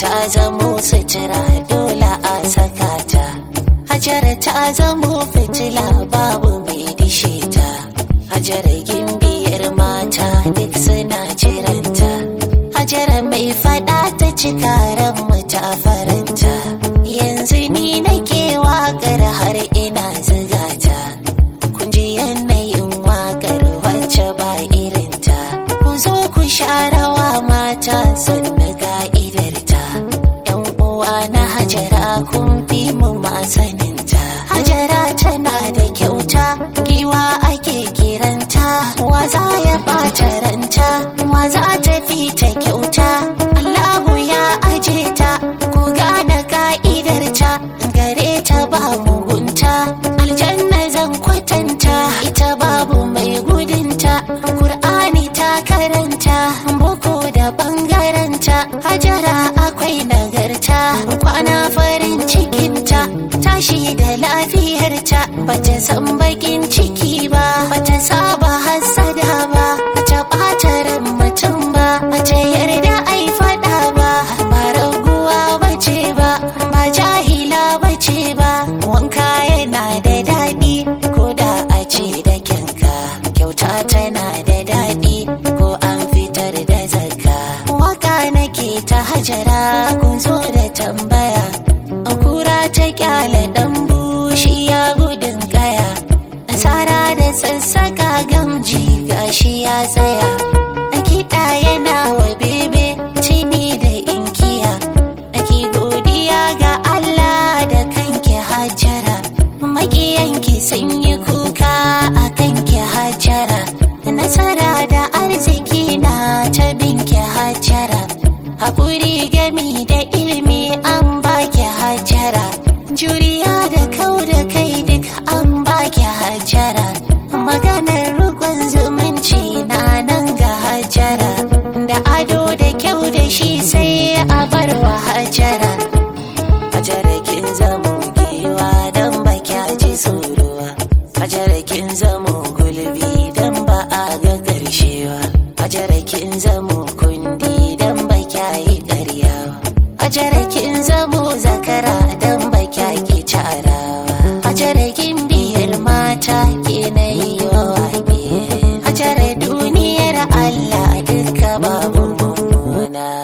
ta zamo sutura dole a saka ta hajara ta zamo fitila babu mai dishe ta hajara gimbiyar mata duk suna jiranta hajara mai fada ta cika ran mu ta faranta yanzu ni nake waƙar har ina ziga ta kun ji yanayin waƙar wacce ba irinta ku zo ku sha rawa mata sannu ga'idarta yan uwa na hajara kun fi mu masaninta hajara tana da kyauta giwa ake kiranta wa za ya ɓata ranta wa za ta fi ta kyauta allahu ya aje ta ku gane ka'idarta gare ta ba mugunta aljanna zan kwatanta ita babu mai gudunta Kur'ani ta karanta boko da bangaranta hajara akwai nagarta kwana farin cikinta tashi da lafiyarta bata san bakin ciki ba bata saba hassada ba bata ɓata ran mutum ba bata yarda ai faɗa ba ba raguwa bace ba ba jahila bace ba wanka yana da daɗi ko da a ce da kyanka kyauta tana da daɗi ko an fitar da zakka waka nake ta hajara kun zo da tambaya kura ta kyale dan bushi ya gudun kaya nasara da sassaka gamji gashi ya tsaya a kiɗa yana wa bebe tini da inkiya ake godiya ga Allah da kanki hajara makiyanki sun yi kuka a kanki hajara nasara da arziki na ta binki hajara haƙuri gami da ilimi an baki hajara juriya da kau da kai duk an baki hajara maganar rukun zumunci na nan ga hajara da ado da kyau da shi sai a bar wa hajara hajara kin zamo giwa don ba kya ji tsorowa hajara kin zamo gulbi don ba a ga ƙarshewa hajara kin zamo kundi don ba kya yi ƙaryawa hajara kin zamo zakara don ba kya ki carawa hajara kin biyar mata ke na yi wa wage hajara duniyar Allah duka babu mummuna